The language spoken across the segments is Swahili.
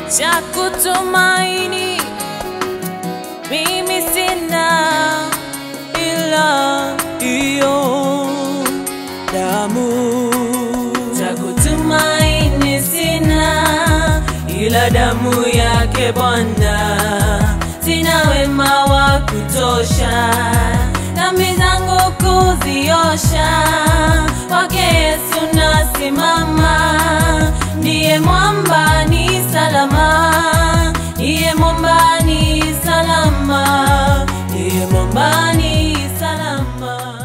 cha kutumaini mimi sina ila hiyo damu cha kutumaini sina ila damu yake Bwana, sina wema wa kutosha dhambi zangu kuziosha, kwake Yesu nasimama, ndiye mwamba ni salama, ndiye mwamba ni salama, ndiye mwamba ni salama.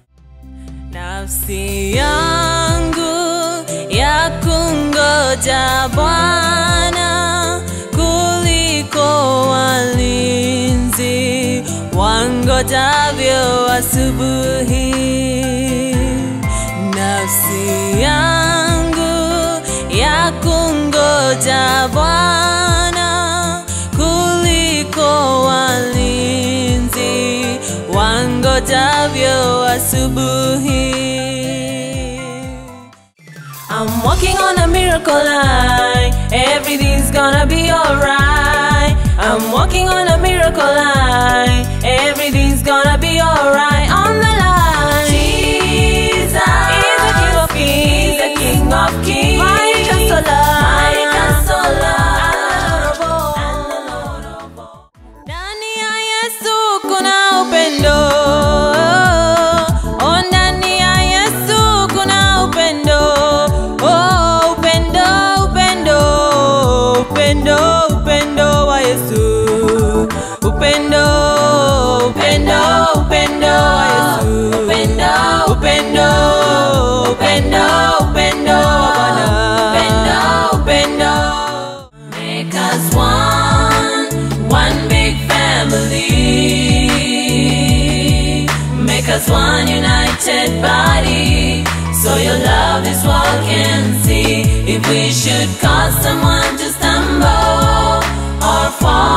Nafsi yangu ya kungoja Bwana kuliko walinzi wangojavyo asubuhi. Nafsi yangu ya kungoja Bwana kuliko walinzi wangojavyo asubuhi. I'm walking on a miracle line. Everything's gonna be alright. I'm walking on a miracle line. Everything's gonna be alright. On the line. Jesus is the King of Kings. He's the King of Kings. My consoler. My consoler. And the Lord of all. Ndani ya Yesu kuna upendo. Oh, ndani ya Yesu kuna upendo. Oh, upendo, upendo, upendo, upendo wa Yesu. Upendo, upendo, upendo wa Yesu. Upendo, upendo, upendo, upendo wa Bwana. Upendo, upendo. Make us one, one big family. Make us one united body. So your love this world can see. If we should cause someone to stumble or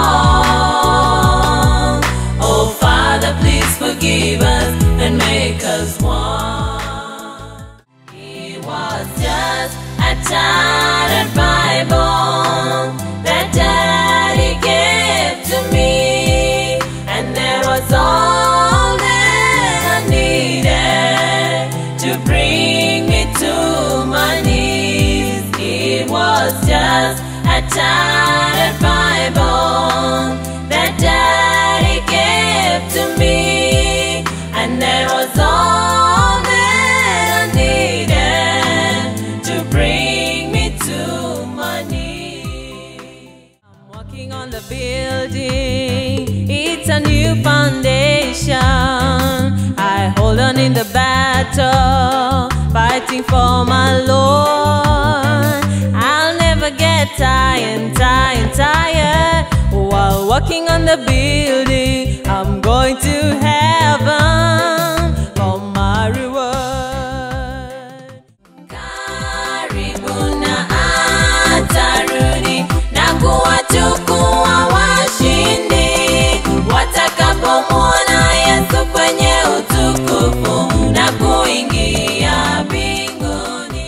fall, oh Father, please forgive us and make us one. It was just a tattered Bible that Daddy gave to me, and there was all that I needed to bring me to my knees. It was just a tattered Bible that Daddy gave to me, and there was all that I needed to bring me to my knees. I'm walking on the building, it's a new foundation. I hold on in the battle, fighting for my Lord. I'll never get tired, tired, tired. While walking on the building, I'm going to heaven for my reward. Karibu na atarudi na kuwachukua washindi watakapomwona Yesu kwenye utukufu na kuingia mbinguni.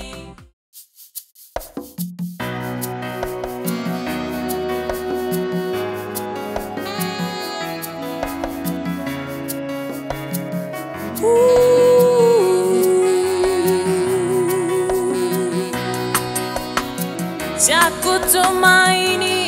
cha kutumaini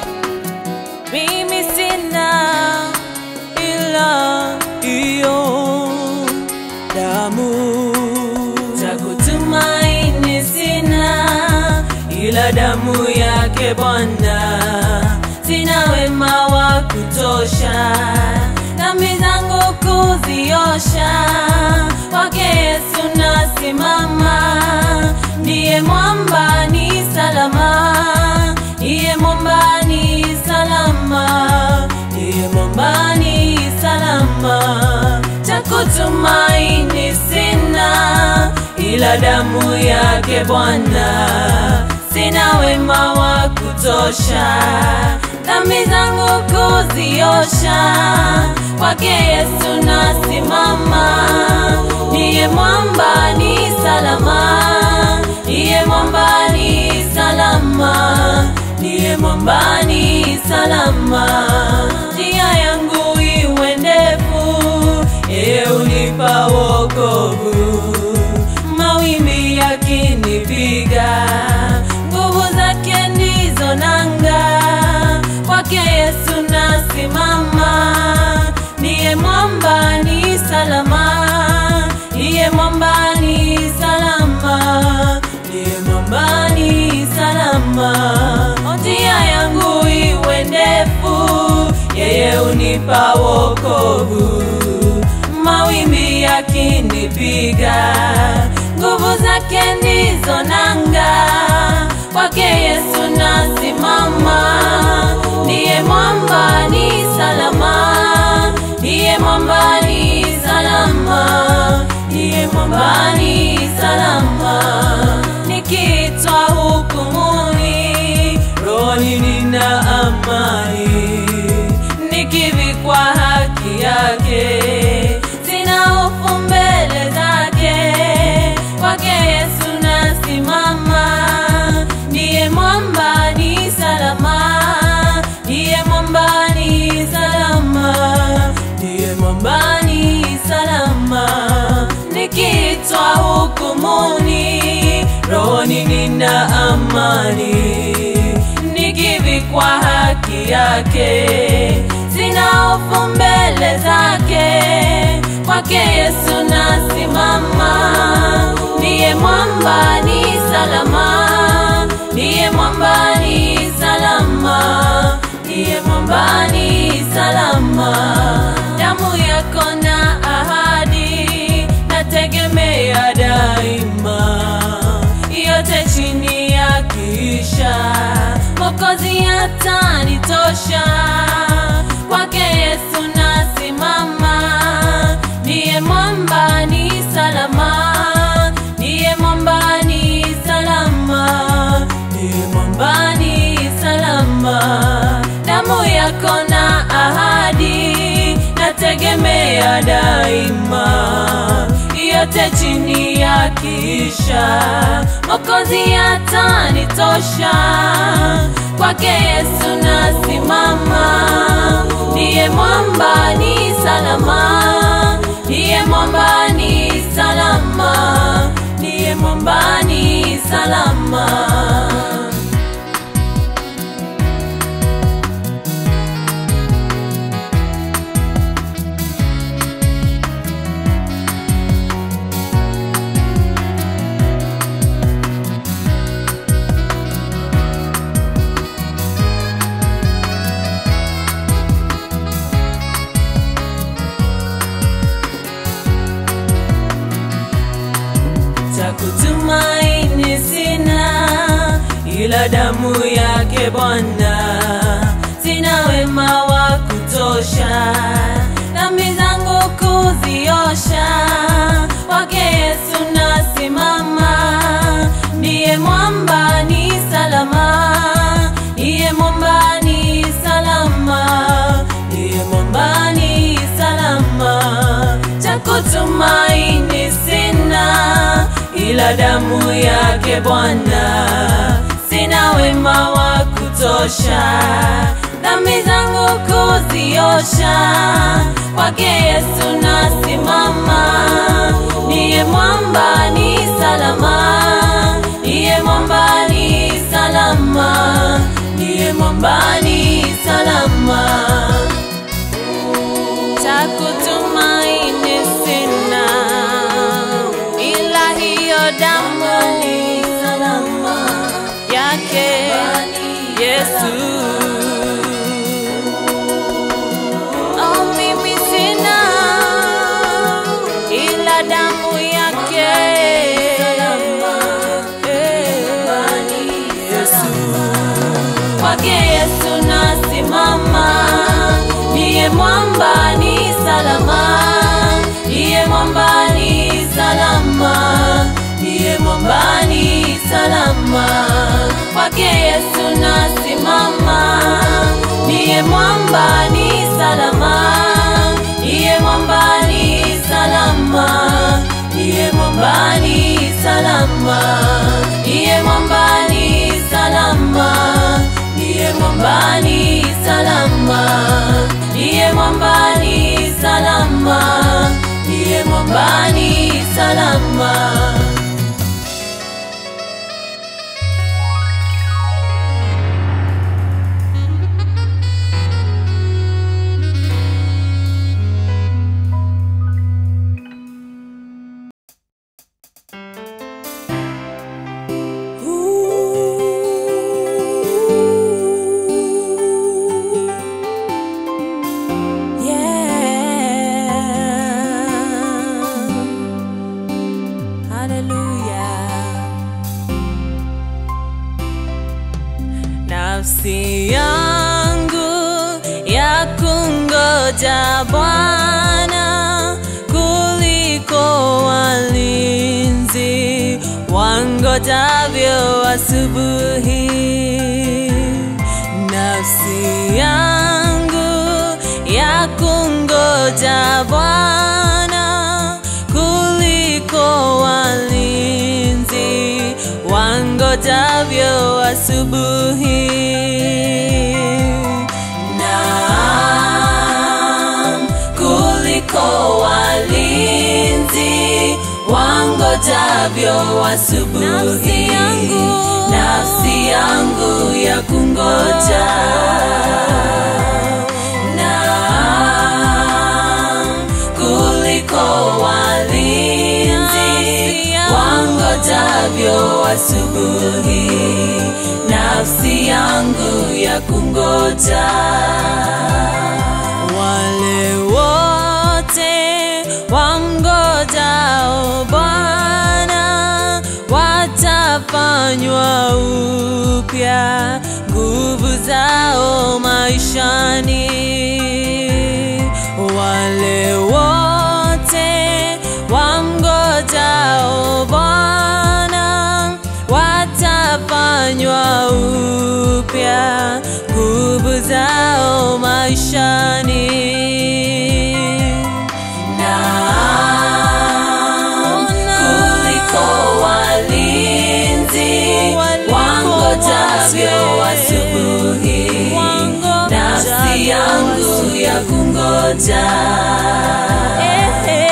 mimi sina ila hiyo damu cha kutumaini sina ila damu yake Bwana, sina wema wa kutosha dhambi zangu kuziosha, kwake Yesu nasimama, ndiye mwamba ni salama, ndiye mwamba ni salama, ndiye mwamba ni salama, cha kutumaini sina ila damu yake Bwana, sina wema wa kutosha dhambi zangu kuziosha, kwake Yesu nasimama, ndiye mwamba ni salama, ndiye mwamba ni salama, ndiye mwambani salama. Njia yangu iwe ndefu, yeye unipa wokovu. Mawimbi yakinipiga, nguvu zake ndizo nanga. Kwake Yesu nasimama, niye mwamba ni salama, niye mwamba ni salama, niye mwamba ni salama. Njia yangu iwe ndefu, yeye unipa wokovu. Mawimbi yakinipiga, nguvu zake ndizo nanga. Kwake Yesu nasimama, niye mwamba ni salama, niye mwamba ni salama, niye mwamba ni salama. Nikiitwa hukumuni, rohoni nina amani, nikivikwa haki yake, sina hofu mbele zake. Kwake Yesu nasimama, ndiye mwamba ni salama, ndiye mwamba ni salama, ndiye mwamba ni salama. Nikiitwa hukumuni, rohoni nina amani, nikivikwa haki yake, sina hofu mbele zake. Kwake Yesu nasimama, ndiye mwamba ni salama, ndiye mwamba ni salama, ndiye mwamba ni salama. Damu yako na ahadi, nategemea daima, yote chini ya kisha Mwokozi atanitosha. Kwake Yesu nasimama, ndiye mwamba ni salama, ndiye mwamba ni salama, ndiye mwamba ni salama. Damu yako na ahadi, nategemea daima, yote chini ya kisha Mwokozi atanitosha. Kwake Yesu nasimama, ndiye mwamba ni salama, ndiye mwamba ni salama, ndiye mwamba ni salama. cha kutumaini sina, ila damu yake Bwana. Sina wema wa kutosha, dhambi zangu kuziosha. Kwake Yesu nasimama, ndiye mwamba ni salama, ndiye mwamba ni salama, ndiye mwamba ni salama. Cha kutumaini sina, ila damu yake Bwana. Sina wema wa kutosha, dhambi zangu kuziosha. Kwake Yesu nasimama, niye mwamba ni salama, niye mwamba ni salama, niye mwamba ni salama. Cha kutumaini sina, ila hiyo damu yake Yesu. Oh, mimi sina, ila damu yake Yesu. Kwake Yesu nasimama, niye mwamba ni salama, niye mwamba ni salama, niye mwamba ni salama. Kwake Yesu nasimama, niye mwamba ni salama, niye mwamba ni salama, niye mwamba ni salama, niye mwamba ni salama, niye mwamba mwambani salama, ndiye mwambani salama, ndiye mwambani salama. Nafsi yangu ya kungoja Bwana kuliko walinzi wangojavyo asubuhi. Nafsi yangu ya kungoja Bwana kuliko walinzi wangojavyo asubuhi. Naam, kuliko walinzi wangojavyo asubuhi. Nafsi yangu. nafsi yangu ya kungoja Naam, kuliko walinzi Nafsi yangu. wangojavyo asubuhi, nafsi yangu ya kungoja. Wale wote wamngojao Bwana watafanywa upya nguvu zao maishani. Wale wote wamngojao Bwana watafanywa upya nguvu zao maishani. Naam, kuliko walinzi wangojavyo asubuhi, nafsi yangu ya kungoja.